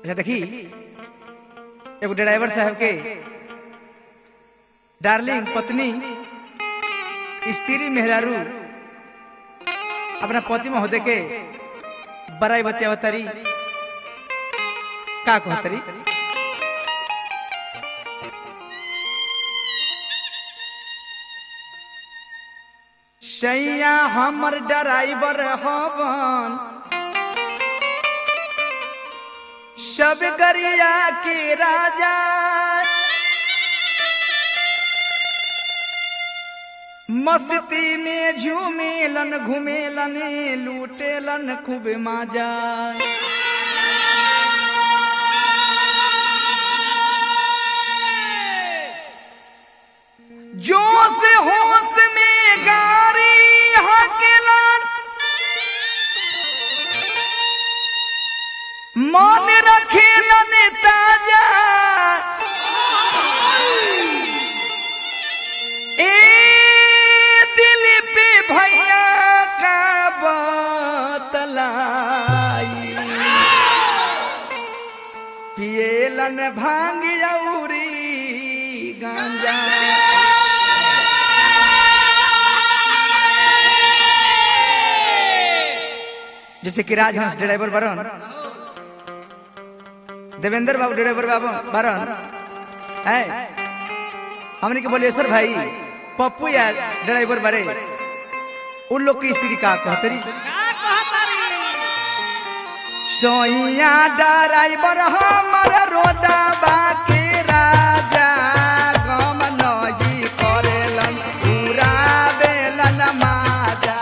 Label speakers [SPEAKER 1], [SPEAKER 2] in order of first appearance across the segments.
[SPEAKER 1] अच्छा देखी एगो ड्राइवर साहब के डार्लिंग पत्नी स्त्री मेहरारू अपना पति महोदय के बड़ाई बतियावतरी का कहतरी सैया हमर ड्राइवर हवन सब गरिया के राजा मस्ती में झूमेलन घूमेलन लूटेलन खूब मजा जोश होश में गाड़ी हकेलन मन रखेलन ताजा ए दिल पे भैया का बतलाई पिएलन भांग औरी गांजा जैसे कि राजहंस ड्राइवर बरन देवेंद्र बाबू ड्राइवर बाबू बरन है हमने के बोलिए सर भाई पप्पू या ड्राइवर बड़े उन लोग की स्त्री का कहतरी सोइया ड्राइवर हमर रोदा बाकी राजा गम नही करेलन पूरा देलन माजा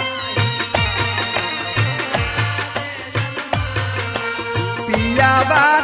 [SPEAKER 1] पिया बा